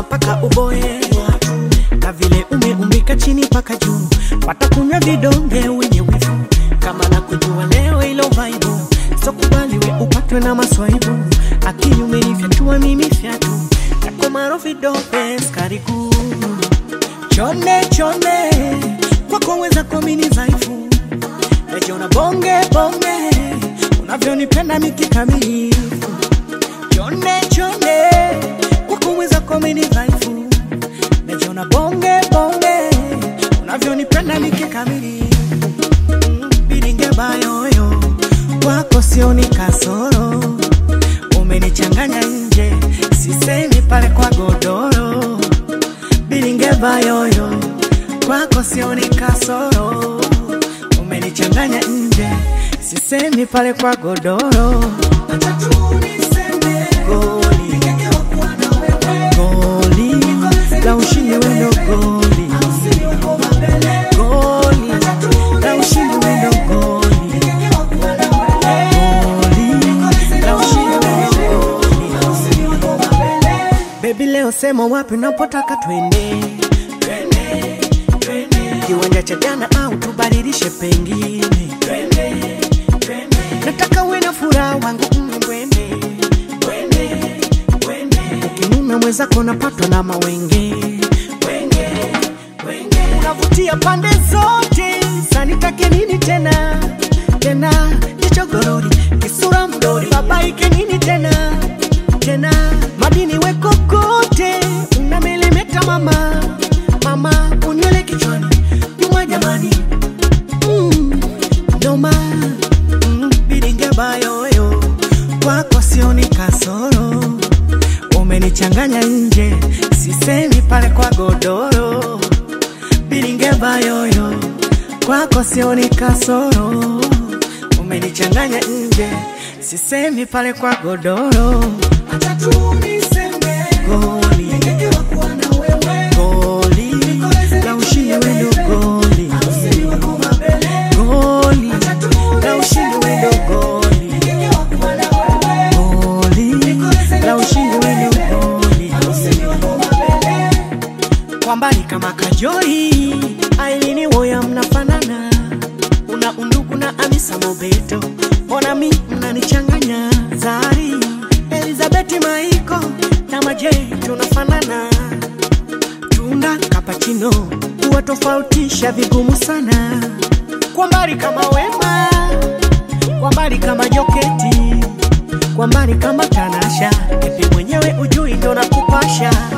mpaka uboe na vile umeumbika chini mpaka juu, watakunywa vidonge wenye wivu kama na kujua leo ilo vaibu, so kubali we upatwe na maswaibu, akili umenifyatua mimi fyatu yako maro vidonge skari kuu chone chone kwako weza kuamini dhaifu najiona bonge bonge unavyonipenda mikikamilifu chone chone kwako weza kuamini dhaifu najiona bonge bonge unavyonipenda mikikamilifu Mm, biringe bayoyo kwako sioni kasoro umenichanganya nje sisemi pale kwa godoro biringe bayoyo kwako sioni kasoro umenichanganya nje sisemi pale kwa godoro goli goli la ushindi wendo goli goli la ushindi wendo goli goli la ushindi wendo goli Baby leo sema wapi unapotaka twende Twende, twende. kiwanja cha jana au tubadilishe pengine Twende, twende. nataka uwe na furaha wangu mbwende ukinuna mwenzako napatwa na mawenge Wenge, wenge. unavutia pande zote sanitake nini tena tena jichogorori kisura mdori babaike nini tena tena madini weko kote unamelemeta mama mama unywele kichwani nyuma jamani mm, noma mm, biringe bayoyo kwako sioni kasoro umenichanganya nje sisemi pale kwa godoro biringe bayoyo kwako sioni kasoro umenichanganya nje sisemi pale kwa godoro acha tu niseme goli goli la ushindi wendo goli goli la ushindi wendo goli goli la ushindi wendo goli kwa mbali kama kajoi ailini woya mnafanana una undugu na amisa mobeto mbona mi mnanichanganya zari elizabeti maiko na majei tunafanana tunda kapachino kuwatofautisha vigumu sana kwa mbali kama wema kwa mbali kama joketi kwa mbali kama tanasha epi mwenyewe ujui ndo nakupasha